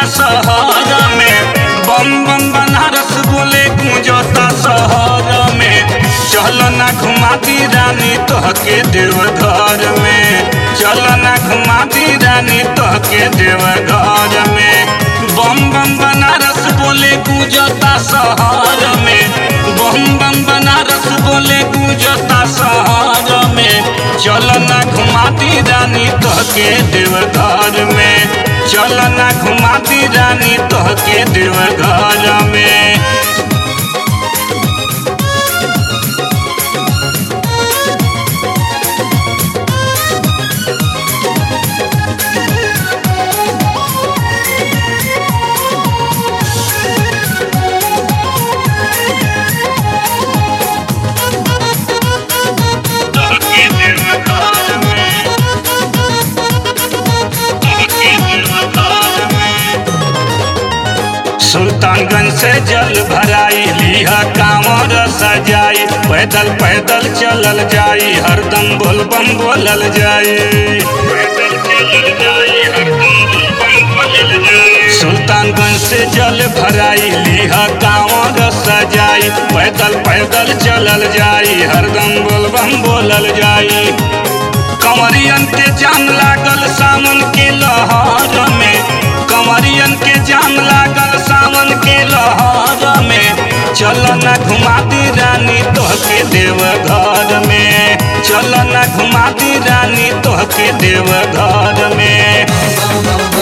शहर में बम बम बनारस बोले गूंजता शहर में चल ना घुमाती रानी तोहके देवघर में चल ना घुमाती रानी तोहके देवघर में बम बम बनारस बोले गूंजता शहर में बम बम बनारस बोले गूंजता शहर में चल ना घुमाती रानी तोहके देवघर में चल ना घुमाती रानी तोहके देवघर में तोहके देवघर में तोहके देवघर में सुल्तानगंज से जल भराई लिहा कांवर सजाई पैदल पैदल चलल जाई हरदम बोल बम बोलल जाई पैदल चलल जाई हरदम बोल बम बोलल जाई सुल्तानगंज से जल भराई लिहा कांवर सजाई पैदल पैदल चलल जाई हरदम बोल बम बोलल जाई कंवरियन के जान लागल सावन के लहर में कंवरियन के जान लागल सावन के लहर में चल न घुमाती रानी तोहके देवघर में चल न घुमाती रानी तोहके देवघर में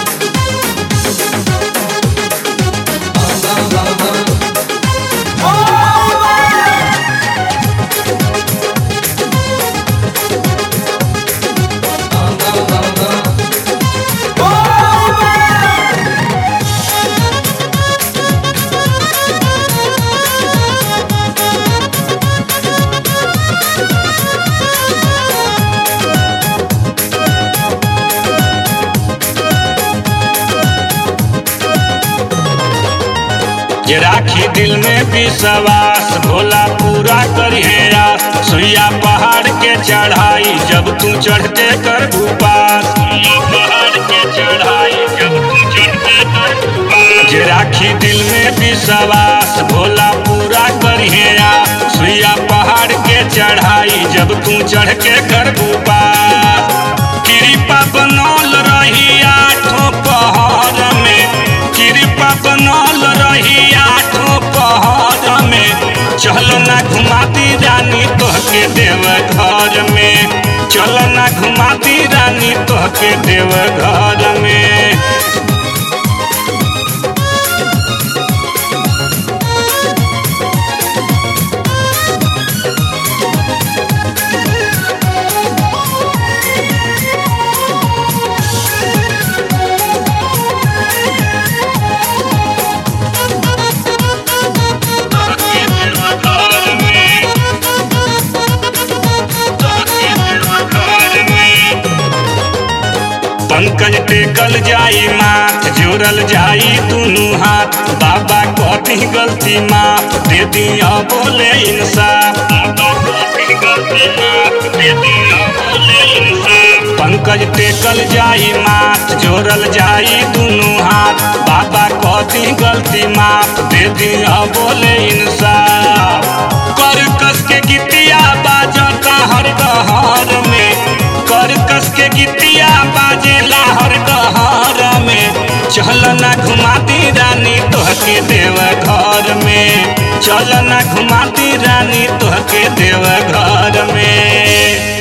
जे राखी दिल में विश्वास भोला पूरा करिए आस सुइया पहाड़ के चढ़ाई जब तू चढ़ते कर भूपास सुइया पहाड़ के चढ़ाई जब तू चढ़ते कर भूपास जे राखी दिल में विश्वास भोला पूरा करिए आस सुइया पहाड़ के चढ़ाई जब तू चढ़ के कर भूपास कृपा बनल रही आठों पहाड़ में कृपा बनल रही आठों पहाड़ में चल ना घुमाती रानी तोहके देवघर में चल ना घुमाती रानी तोहके देवघर में तोहके देवघर में तोहके देवघर में पंकज टेकल जाई माथ जोड़ल जाई दुनू हाथ बाबा कथी गलती माफ दे दिया बोले इंसाफ बाबा कथी गलती माफ दे दिया बोले इंसाफ पंकज टेकल जाई माथ जोड़ल जाई दुनू हाथ बाबा कथी गलती माफ दे दिया बोले इंसाफ कर कस के गीतिया बाजता हर गहर में कर कस के गीतिया बाजेला हर गहर में चल ना घुमाती रानी तोहके देवघर में चल ना घुमाती रानी तोहके देवघर में